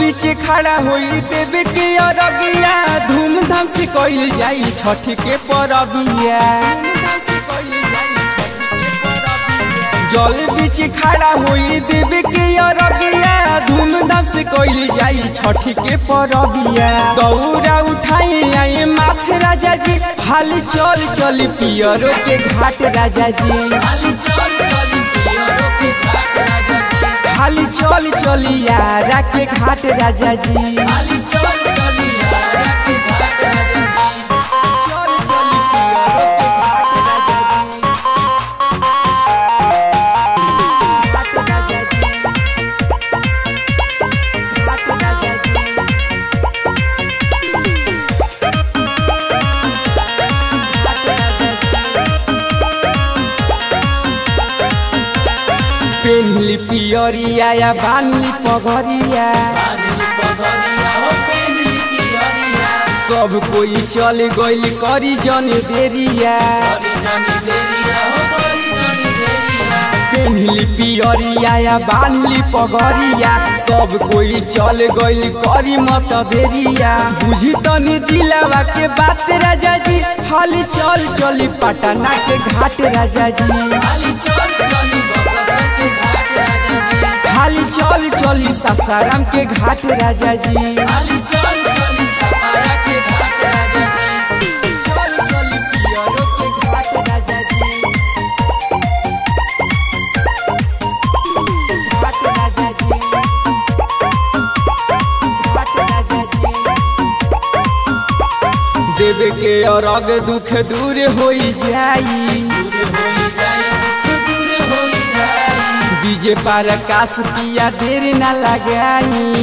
बीच खड़ा होई देवे के अरगिया धूमधाम से कइल जाई छठ के परबिया जल बीच खड़ा होई देवे के अरगिया धूमधाम से कइल जाई छठ के परबिया दौरा उठाई आई माथे राजा जी हाल चल चल पियरो के घाट राजा जी हाली चल चली यारा के घाट राजा जी चल चली पियरो के घाट राजा जी घाट राजा जी घाट राजा जी घाट राजा जी पेन्हली पियरिया या बान्हली पगरिया सब कोई चल गइल करी जन देरिया पेन्हली पियरिया या बान्हली पगरिया सब कोई चल गइल करी मत देरिया बुझी तनी दिलावा के बात राजा जी हाली चल चली पटना के घाट राजा जी हाली चल चली सासाराम के घाट राजा जी चल चली पियरो के घाट राजा जी घाट राजा जी घाट राजा जी देवे के अरग दुख दूर होई जाई डीजे पर आकाश पिया देर न लगाई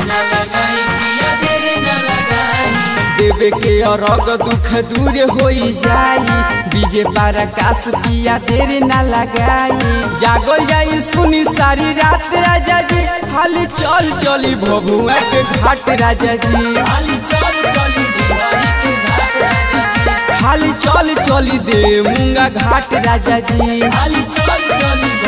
देवे के अरग दुख दूर होई जाई डीजे पर आकाश पिया देर न लगाई जागल जाई सुनी सारी रात राजा जी हाली चल चली भभुआ के घाट राजा जी हाली चल चली दे मुंगा घाट राजा जी चल चली